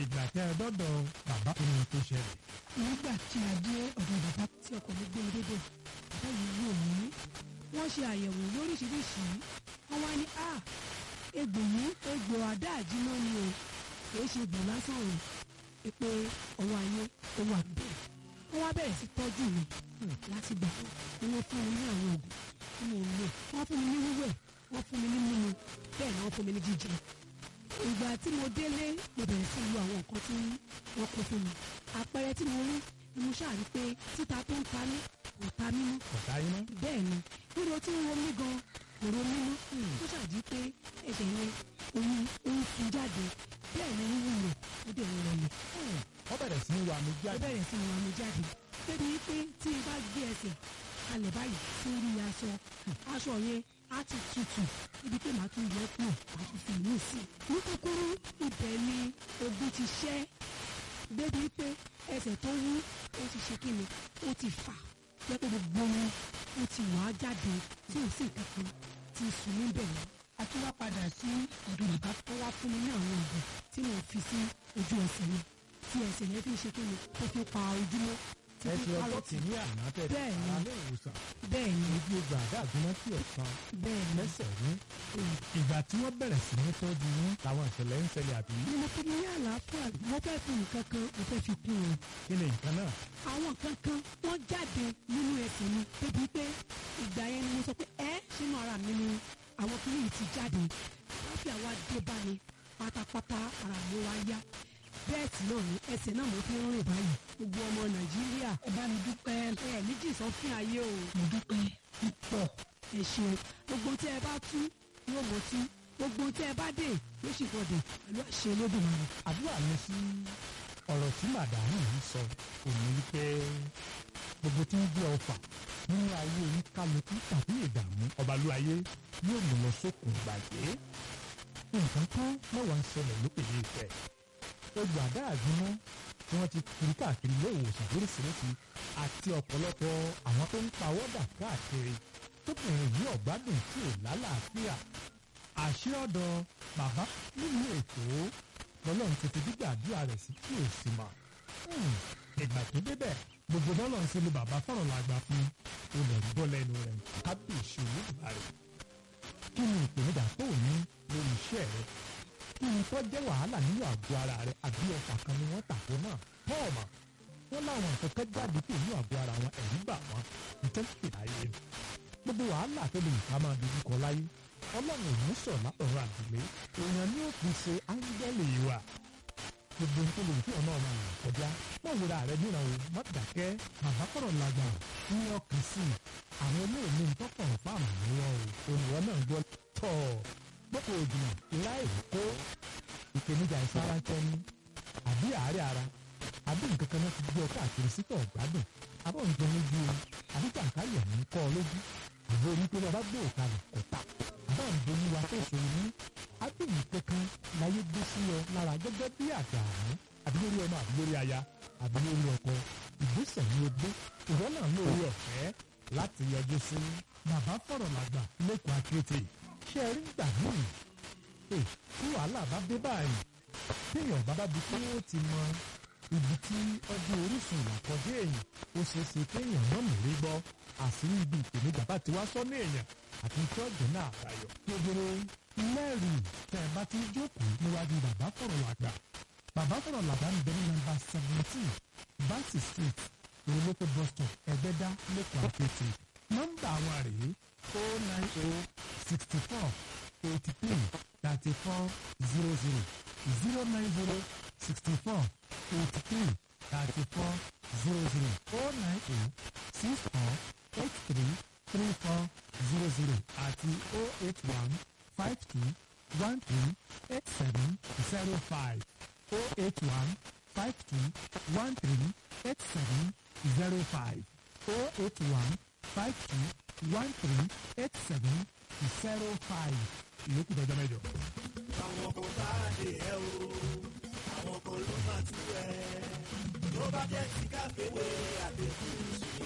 ìgbà tẹ́ ẹ dọ́dọ̀ bàbá kí ni tó ṣẹlẹ̀. nígbà tí a dé ọ̀dọ̀ bàbá tí ọkọ̀ mi gbé débẹ̀ bàbá yìí wò mí wọ́n ṣe àyẹ̀wò lóríṣiríṣi wọ́n wá ní à egbò yìí egbò àdá àjíná ni o kìí ṣe egbò lásán o pé ọwọ́ ayé ó wà bẹ́ẹ̀ wọ́n wá bẹ̀rẹ̀ sí tọ́jú mi láti gbà ni wọ́n fún mi ní àwọn oògùn tí mo ń lò wọ́n fún mi ní wíwẹ̀ wọ́n fún mi ní mímu bẹ́ẹ̀ ni wọ́n fún mi ní jíjẹ ìgbà tí mo délé mo bẹ̀rẹ̀ sí lo àwọn nǹkan tí wọ́n kó fún mi àpẹẹrẹ tí mo rí ni mo ṣáà rí pé títa tó ń ta mí kò ta mí mọ́ ọ̀tá yín mọ́. bẹ́ẹ̀ ni ríro tí ń ro mí gan kò ro mí mọ́ tó ṣàdí pé ẹ̀jẹ̀ yẹn oyún ó ń fún jáde bẹ́ẹ̀ ni wíwú rẹ̀ ó dẹ̀ ń rọlẹ̀ wọ́n bẹ̀rẹ̀ sí ní wà mí ó jáde. bẹ̀rẹ̀ sí ní wà mí jáde débi pé tí n bá gbé ẹsẹ̀ kalẹ̀ báyìí sórí aṣọ aṣọ yẹn á ti tutù ibi pé màá tún yẹ kúrò màá tún fi mí sí i ní kúkúrú ibẹ̀ ni ogun ti ṣẹ́ débi pé ẹsẹ̀ tó wú ó ti ṣe kíni ó ti fà jẹ́ pé gbogbo wọn ó ti wà á jáde tí ò sí nǹkan kan ti sùn níbẹ̀ yẹn a tún wá padà sí ọ̀dọ̀ bàbá tó wá fún mi ní àwọn oògùn tí mo fi sí ojú ẹsẹ̀ yẹn tí ẹsẹ̀ yẹn fi ṣe kíni tó fi pa ojúmọ́ tí ẹ fi ṣe pa ọjọ́ lọ́tì kìíní àná tẹ̀ Bẹ́ẹ̀ ni. alẹ́ ìwòsàn. bẹ́ẹ̀ ni ojú ogun àdá àgbọ̀nà tí ọ̀kan bẹ́ẹ̀ ni lẹ́sẹ̀ ní. ìgbà tí wọ́n bẹ̀rẹ̀ sí ní tọ́jú yín làwọn ìṣẹ̀lẹ̀ ń ṣẹlẹ̀ àbí. ni mo fi ní àlàáfíà mo fẹ́ fi nǹkan kan mo fẹ́ fi kún un kí ni nǹkan náà. àwọn nǹkan kan wọ́n jáde nínú ẹsẹ̀ mi débi pé ìgbà yẹn ni mo sọ pé ẹ́ sínú ara mi ni àwọn kìíní yìí ti jáde láfíà wá dé bá mi pátápátá ara mi wá yá bẹ́ẹ̀ tí náà ní ẹsẹ̀ náà mo fi ń rìn báyìí gbogbo ọmọ nàìjíríà ẹ bá mi dúpẹ́ ẹ níjì sọ́fìn ayé o mo dúpẹ́ púpọ̀ ẹ ṣeun gbogbo tí ẹ bá tú yóò mọ̀ tú gbogbo tí ẹ bá dé yóò sì gbọdọ̀ pẹ̀lú àṣẹ Olódùmarè. àdúrà mi sí ọ̀rọ̀ tí màdàmú yìí sọ kò ní wípé gbogbo tí ń gbé ọfà nínú ayé oníkálukú tàbí ìdààmú ọbalúayé yóò mú lọ sókun gbàgbé nǹkan kan mẹ́wàá ń ṣẹlẹ̀ lókè ní ìfẹ́ egbò àdá àgbọ̀nà tí wọ́n ti kiri káàkiri ilé ìwòsàn lóríṣiríṣi àti ọ̀pọ̀lọpọ̀ àwọn tó ń pawọ́dà káàkiri tóbìnrin yìí ọ̀gbádùn tí ò lálàáfíà àṣẹ ọ̀dọ̀ bàbá nínú ètò lọ́lọ́run ti fi gbígbàdúrà rẹ̀ sí kí o sì mọ̀. ìgbà tó débẹ̀ gbogbo bọ́lọ̀ ń ṣe lu bàbá fọ̀rọ̀ làgbà fún olè ń gbọ́ lẹ́nu rẹ̀ kábíyèsí olóògbà rẹ̀. kí ni ìpèníjà tó o ní lórí iṣẹ́ rẹ̀? kí ni tó jẹ́ wàhálà nínú àgọ́ ara rẹ̀ àbí ọfà kan ni wọ́n tàkó náà? pọ́ọ̀mà wọ́n láwọn nǹkan kan jáde kúrò nínú àgọ́ ara wọn ẹ̀rú bà wọ́n ìtẹ́sí láyé gbogbo wàhálà tó lè ká máa dojú kọ láyé ọlọ́run ò ní sọ̀ látọ̀rọ̀ àdìlé èèyàn ní òpin ṣe áńgẹ́lì wa gbogbo nǹkan lè fi ọ̀nà ọ̀nà rẹ̀ kọjá wọ́n wúra rẹ̀ níran o má dàkẹ́ bàbá kọ̀rọ̀ làgbà ní ọkàn sí i àwọn olóòní ń tọ́kọ̀ fáàmù lọ́wọ́ o olùwọ́ náà gbọ́ tọ̀ gbọ́kọ̀ òjìnà ìlà èrò kó ìpèníjà ìsara ń tẹ́ni àbí àárẹ̀ ara àbí nǹkan kan náà ti gbé ọ káàkiri sítọ̀ ọ̀gbádùn abọ́ ń jẹ lójú o àbí jàǹkáyọ̀ ń kọ́ ọ lójú àbí orí pé bàbá gbé òkàlẹ̀ kò ta àbá ń bolú wa tó ṣòro ní ábìlì kankan láyé gbé sí ọ lára gẹ́gẹ́ bí àdààmú àbí lórí ọmọ àbí lórí aya àbí lórí ọkọ ìgbésẹ̀ ní ogbó ìwọ náà lórí ọ̀fẹ́ láti yọjú sí bàbá fọ̀rọ̀ làgbà lẹ́kọ̀ọ́ akéèté ṣé ẹ rí gbà míì ẹ tí wàhálà bá dé báyìí téèyàn bá bá di pé ó ti mọ ibi tí ọdún orísun ìlàkọjá èèyàn ó ṣeé ṣe kéèyàn náà mú rí gbọ́ àṣírí ibi ìpèníjà bá ti wá sọ́nà èèyàn àti tí ọ̀jẹ̀ náà àbáyọ. gbogbo mẹ́rin tẹ́ ẹ bá ti jókòó níwájú bàbá fọ̀rọ̀ làgbà bàbá fọ̀rọ̀ làgbà ń bẹ ní nọ́mbà seventeen Bansi street ìrìnlẹ́kọ̀ bus stop ẹ̀gbẹ́dá lẹ́kọ̀ọ́ àpètè nọ́mbà àwọn rèé o nine o sixty four eighty three thirty four zero zero zero nine zero sixty four eighty three thirty four zero zero o nine o six four eight three three four zero zero àti o eight one five two one three eight seven zero five o eight one five two one three eight seven zero five o eight one five two one three eight seven zero five ìyókù dọjọ́ mẹ́jọ. àwọn kò bá dé ẹ o àwọn kan ló máa tú ẹ tó bá jẹ́ ti káfíwé àdéhùn